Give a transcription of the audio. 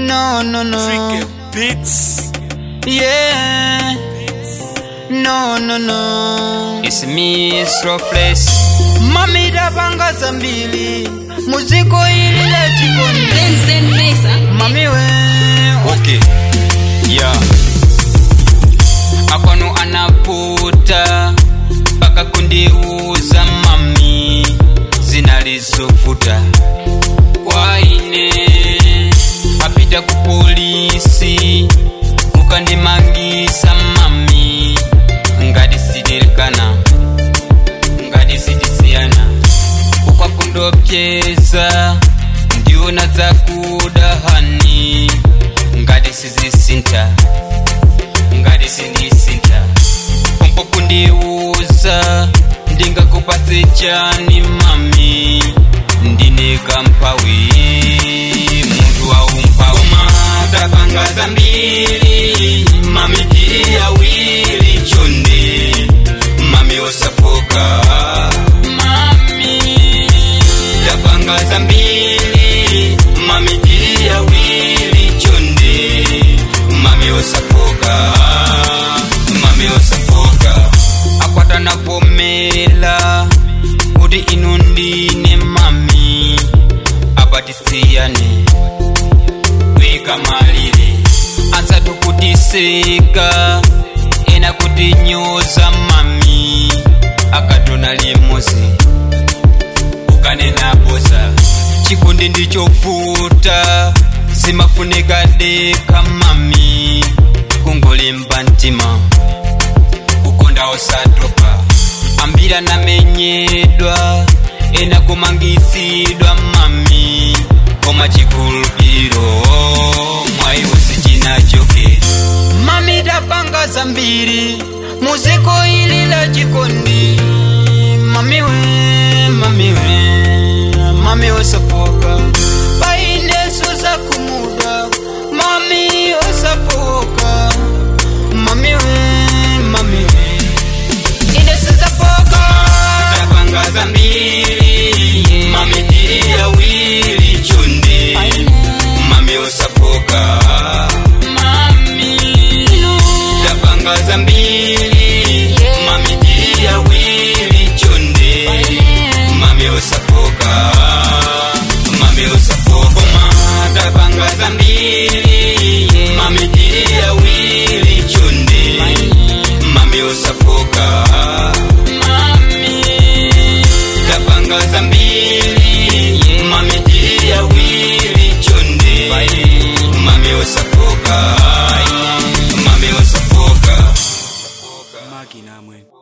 No, no, no. Tricky Beats. Yeah. No, no, no. It's me, Strophless. Mami tapanga zambili. Muziko ili la jikoni. Zen Zen Mesa. Mami we. Okay. Yeah. Akwanu anaputa. Paka kundiuza mami. Zinalizovuta. Waine. Apita ku polisi. Mukandimangisa mami. Ngati sidirikana. Ngati sitisiyana. ukwakundopyeza ndiona dzakuda hani ngati sizisinta ngati sindisinta pompo kundiuza ndingakupatse chani mami ndine kampawi munthu aumpawi tapanga zambiri mami tiri awiri chonde mami osafoka mami tapanga zambiri mami tiri awiri chonde mami osafoka mami osafoka akwata navomela kuti inu ndine mami apatisiyane weka malire ansatu kutiseka ena kutinyoza mami akatona limozi ukanena boza chikundi ndichovuta zimafunika deka mami kungolimba mtima kukonda osatopa ambira namenyedwa ena kumangisidwa mami koma chikhulupiro mwaiwo sichinachoke mami tapanga zambiri muziko ili la chikondi mami we mami we mami osafoka paineso za kumuda mami osafoka mami we mami we ineso zafoka tapanga zambiri mami tiri awiri chonde mami osafoka mami tapanga zambiri mami tiri awiri chonde mami osafoka mami osafoka ma tapanga zambiri mami tiri awiri chonde mami osafoka mami tapanga zambiri mami tiri awiri chonde mami osafoka mami osafoka Magi namwe.